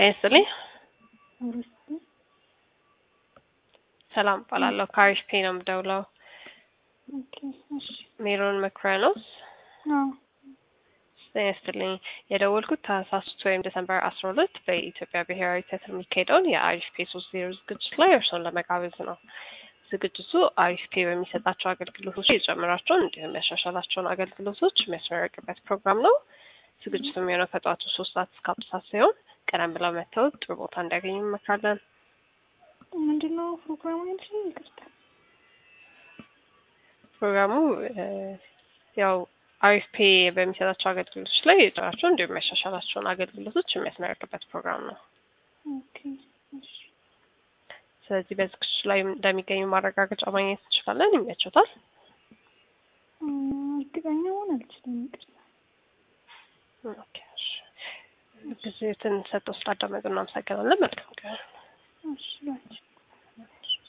ጤና ይስጥልኝ። አውርስቲ ሰላም እባላለሁ። ከአሪፍ ፔ ነው የምደውለው። ኦኬ እሺ ሜሮን መክረኖስ። አዎ ጤና ይስጥልኝ። የደወልኩት ታህሳስ ወይም ዲሰምበር አስራ ሁለት በኢትዮጵያ ብሔራዊ ቲያትር የሚካሄደውን የአሪፍ ፔ ሶስት ዜሮ ዝግጅት ላይ እርስዎን ለመጋበዝ ነው። ዝግጅቱ አሪፍ ፔ በሚሰጣቸው አገልግሎቶች የጨምራቸውን እንዲሁም ያሻሻላቸውን አገልግሎቶች የሚያስመረቅበት ፕሮግራም ነው። ዝግጅቱ የሚሆነው ከጠዋቱ ሶስት ሰዓት እስከ አምስት ሰዓት ሲሆን ቀደም ብለው መጥተው ጥሩ ቦታ እንዲያገኙ እንመክራለን። ምንድን ነው ፕሮግራሙ ያልሽኝ? ይቅርታ ፕሮግራሙ እ ያው አሪፍ ፔ በሚሰጣቸው አገልግሎቶች ላይ የጨመራቸው እንዲሁም የሚያሻሻላቸውን አገልግሎቶች የሚያስመረቅበት ፕሮግራም ነው። ኦኬ እሺ ስለዚህ በዝግጅቱ ላይ እንደሚገኙ ማረጋገጫ ማግኘት እንችላለን። ይመቾታል? እም፣ እርግጠኛ መሆን አልችልም። ይቅርታ ኦኬ፣ እሺ። ጊዜትን ሰጥተው ስላዳመጡ እናመሰግናለን። መልካም ቀን። እሺ ባንቺ